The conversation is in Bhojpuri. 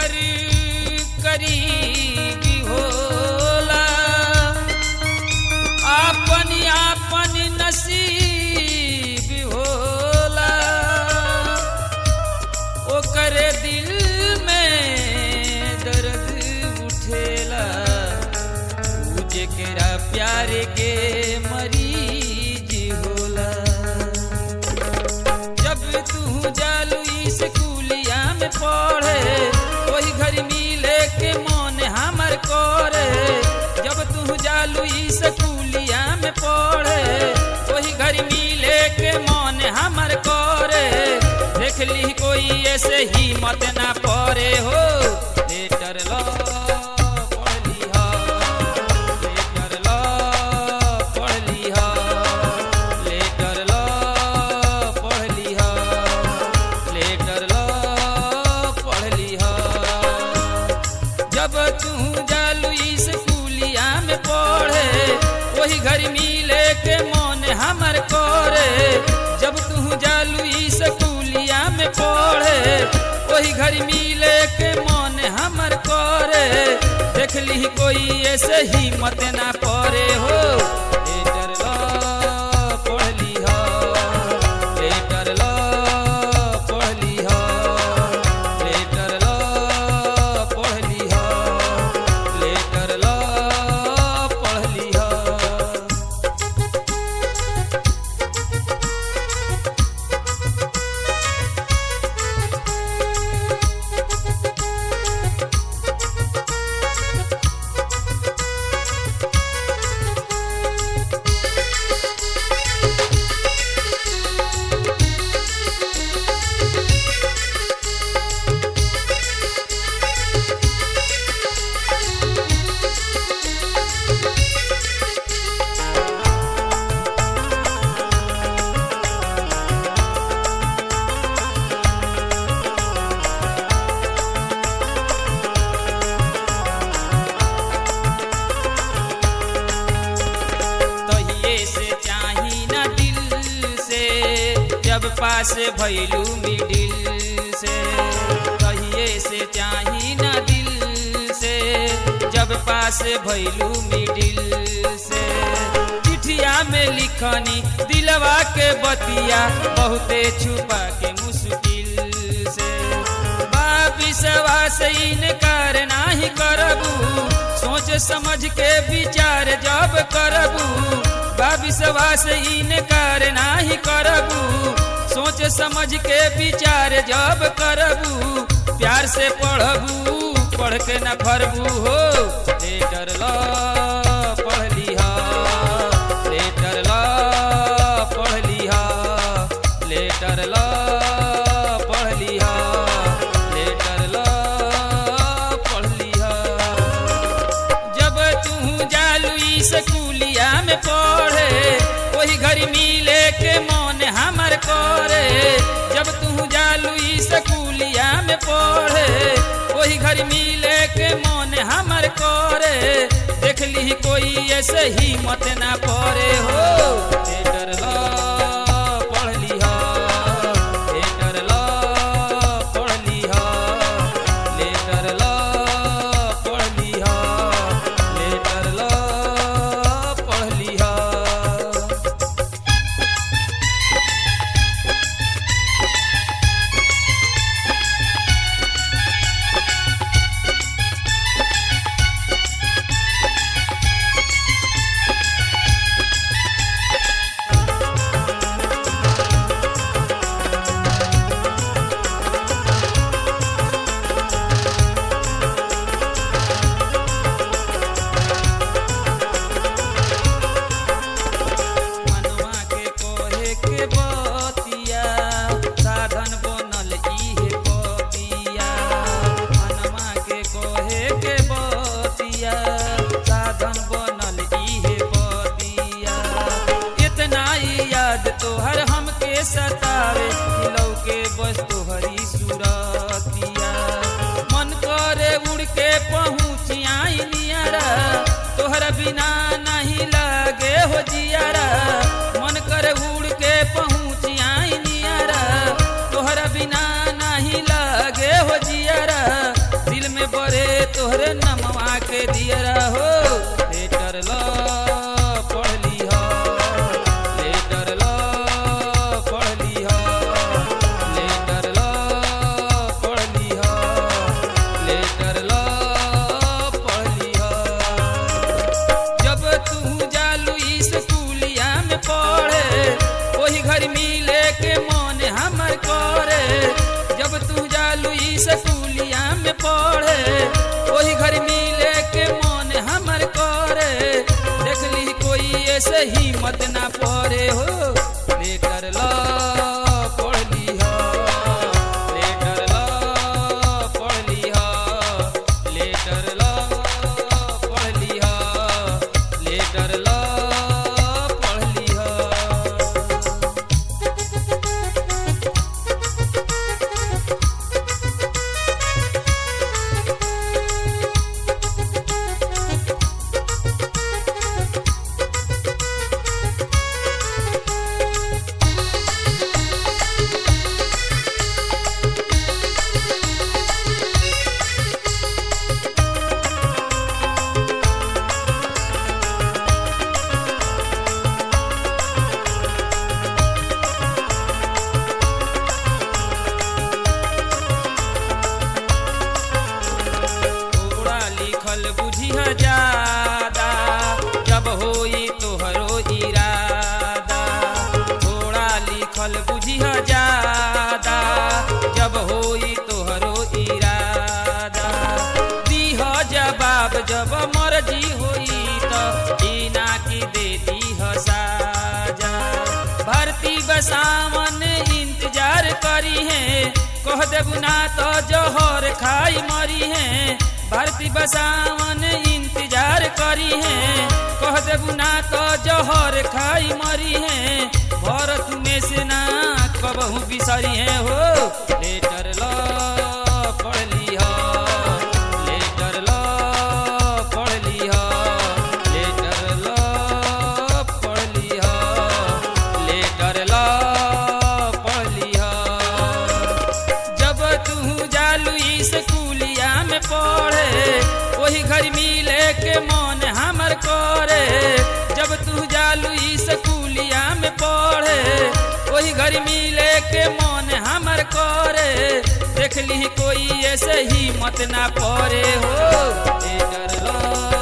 कर करीबी होला आपन आपन नसीब होला ओकर दिल में दर्द उठेला ऊ जेकरा प्यार के मरीज होला जब तू जालू स्कूलिया में पढ़े वही घर मिले के मन हमर करे जब तू जालू स्कूलिया में पढ़े वही घर मिले के मन हमर करे देख ली कोई ऐसे ही मत ना पड़े हो लेटर लो पढ़ लिहा लेटर लो पढ़ लिहा लेटर लो पढ़ लिहा लेटर लो पढ़ लिहा जब तू जालू स्कूलिया में पढ़े वही घर मिले के मन हमर करे जब तू जालू स्कूलिया में पढ़े वही घर मिले के मन हमर करे देख ली कोई ऐसे ही मत ना पड़े हो लेटर लो पढ़ लिहा लेटर लो पढ़ लिहा लेटर लो पढ़ लिहा लेटर लो पढ़ लिहा तहिए से चाही ना दिल से जब पास भैलू मिडिल से तहिए से चाही ना दिल से जब पास भैलू मिडिल से चिठिया में लिखनी दिलवा के बतिया बहुते छुपा के मुश्किल से बाबिसवा से इनकार नाही करबू सोच समझ के विचार जब करबू बाबिसवा से इनकार नाही करबू सोच समझ के विचार जब करबू प्यार से पढ़बू पढ़ के न फरबू हो लेटर लो पढ़ लिहा लेटर लो पढ़ लिहा लेटर लो पढ़ लिहा लेटर लो पढ़ लिहा जब तू जालू स्कूलिया में पढ़े वही घर मिले के मन हमर करे जब तू जालू स्कूलिया में पढ़े वही घर मिले के मन हमर करे देख ली कोई ऐसे ही मत ना पड़े हो लेटर लो पढ़ लिहा लेटर लो पढ़ लिहा लेटर लो पढ़ लिहा लेटर लो पढ़ लिहा मनवा के कोहे के बतिया साधन बनल इहे पतिया मनवा के कोहे के बतिया साधन बनल इहे पतिया इतना ही याद तोहर हमके सतावे खिलौ के बस तोहरी सूरतिया मन करे उड़ के पहुँची आई नियरा तोहरा बिना नहीं लागे हो जियारा मन करे उड़ के पहुँच आई नियारा तोहरा बिना नहीं लागे हो जियारा दिल स्कूलिया में पढ़े वही घर मिले के मन हमर करे देख ली कोई ऐसे हिम्मत ना पड़े हो लेटर ला पढ़ लिहा लेटर ला पढ़ लिहा लेटर ला पढ़ लिहा लेटर ला पढ़ लिहा थोड़ा लिखल बुझिह ज्यादा जब होई तोहरो इरादा थोड़ा लिखल बुझिह ज्यादा जब होई तोहरो इरादा दीह जवाब जब मर्जी होई त बिना की दे दीह साजा भर्ती बसावन इंतजार करी है कह देबू ना तो जहर खाई मरी है भर्ती बसावन इंतजार करी है कह देबू ना तो जहर खाई मरी है भरत में से ना कबहू बिसरी है हो लेटर ला पढ़ लिहा लेटर ला पढ़ लिहा लेटर ला पढ़ लिहा लेटर ला पढ़ लिहा जब तू जालू स्कूलिया में पढ़े वही घर मिले के मन हमर करे जब तू जालू स्कूलिया में पढ़े वही घर मिले के मन हमर करे देख ली कोई ऐसे ही मत ना पड़े हो ए डर ला